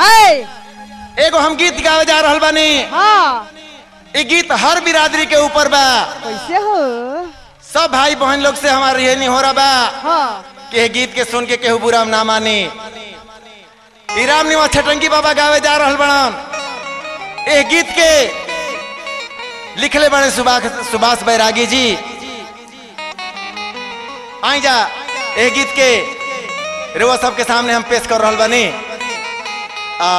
हाय एगो हम गीत गावे जा रहल बानी हाँ ई गीत हर बिरादरी के ऊपर बा कैसे हो सब भाई बहन लोग से हमार ये नहीं हो रहा बा हाँ कि ये गीत के सुन के केहू बुरा ना मानी ई राम निवास छटंगी बाबा गावे जा रहल बड़न ए गीत के लिखले बने सुभाष सुभाष बैरागी जी आई जा ए गीत के रेवा सबके सामने हम पेश कर रहल बानी आ,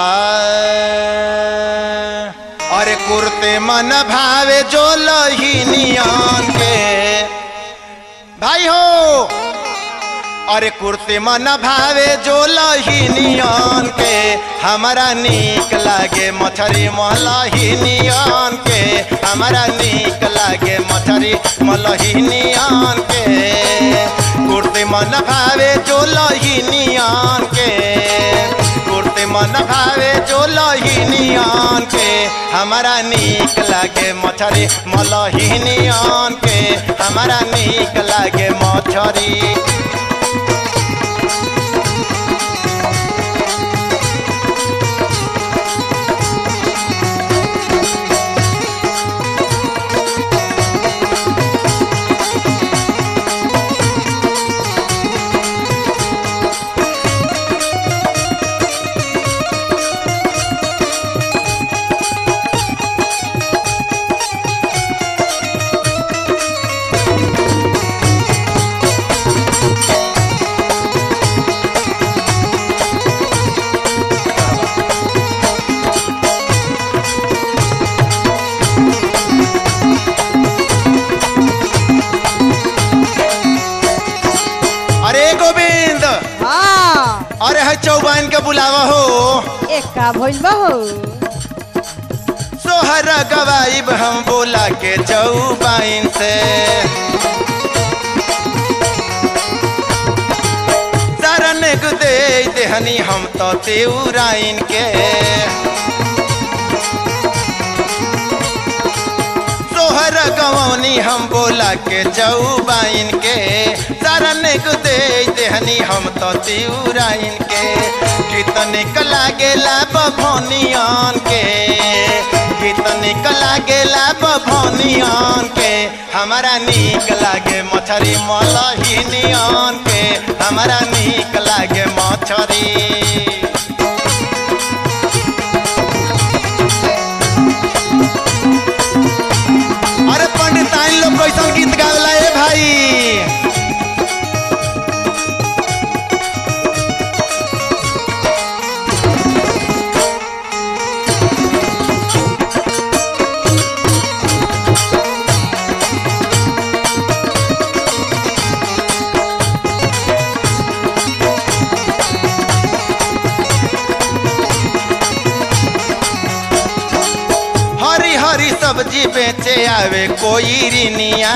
अरे कुर्ते मन भावे जो लहीनियन के भाई हो अरे कुर्ते मन भावे जो लहीनियन के हमारा नीक लागे मछरी मलहीनियन के हमारा नीक लागे मछरी मलहीनियन के कुर्ते मन भावे जो लहीनियन के कुर्ते मन भावे जो लहीनियन के हमारा नीक लागे मछरी मलहीनियन के हमारा नीक लागे मछरी अरे गोविंद हाँ अरे है चौबान के बुलावा हो एक का भइल बा हो सोहर गवाइब हम बोला के चौबाइन से शरण गुदे देहनी हम तो तेउराइन के सोहर गवनी हम बोला के चौबाइन के शरण गुदे देहनी हम तो तिउराइन के कितने कला गेला बभनियन के कितने कला गेला बभनियन के हमारा नीक लागे मछरी मलहिनियन के हमारा नीक लागे मछरी अरे पंडिताइन लोग कैसन गीत गावला ए भाई हरी हरी सब्जी बेचे आवे कोई रिनिया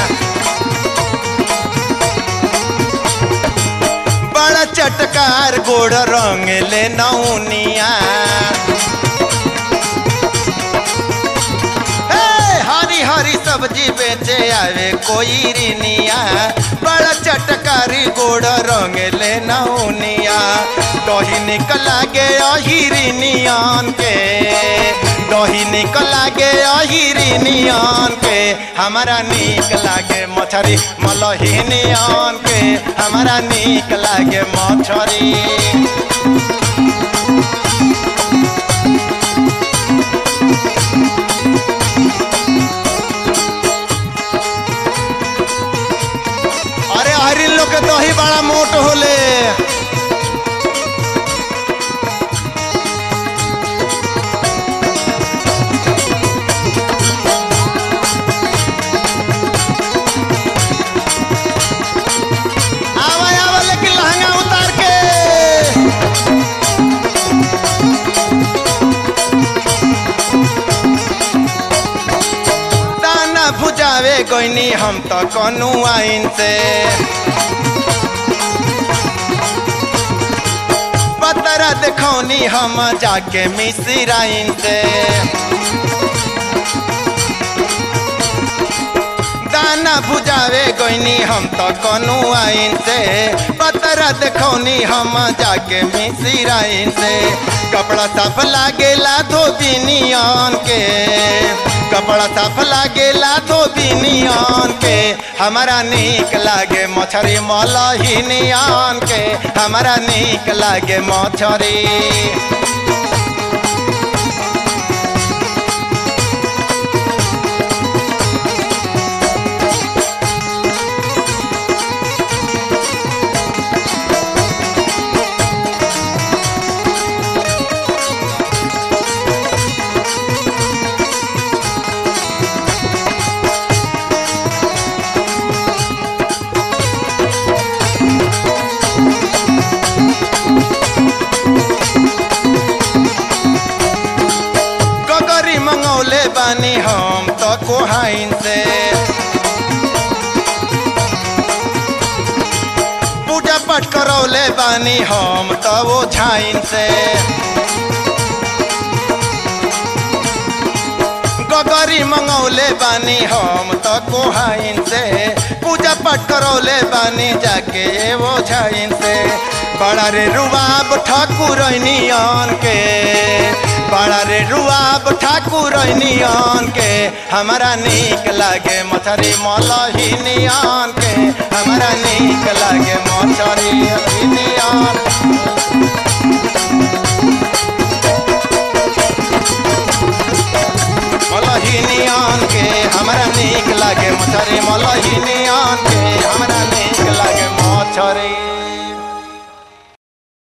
बड़ा चटकार गोड़ रंग ले नौनिया हे, हरी हरी सब्जी बेचे आवे कोई रिनिया बड़ा चटकारी गोड़ रंग ले नौनिया दही निकला गे अहिरिनियन के दही निकला गे अहिरिनियन के हमारा नीक लागे मछरी मलहिनियन के हमारा नीक लागे मछरी अरे हरिन लोग के दही बड़ा मोट होले आवा आवा लेकिन लहंगा उतार के दाना भुजावे गईनी हम तो कनु आइन से पतरा देखौनी हम जाके मिसिराइन से दाना भुजावे गई गईनी हम तो कनु आइन से पतरा देखौनी हम जाके मिसिराइन से कपड़ा साफ लागेला धोबिनियन के कपड़ा साफ लागेला धोबिनियन के हमारा नीक लागे मछरी मलहिनियन के हमारा नीक लागे मछरी गगरी मंगौले बानी हम तो कोहाइन से पूजा पाठ करौले बानी हम तो वो झाइन से गगरी मंगौले बानी हम तो कोहाइन से पूजा पाठ करौले बानी जाके वो झाइन से बड़ा रे रुबाब ठाकुरनियन के बड़ा रे रुआब ठाकुरनियन के हमारा नीक लागे मछरी मलहिनियन के हमारा नीक लागे मछरी हिनियन मलहिनियन के हमारा नीक लागे मछरी मलहिनियन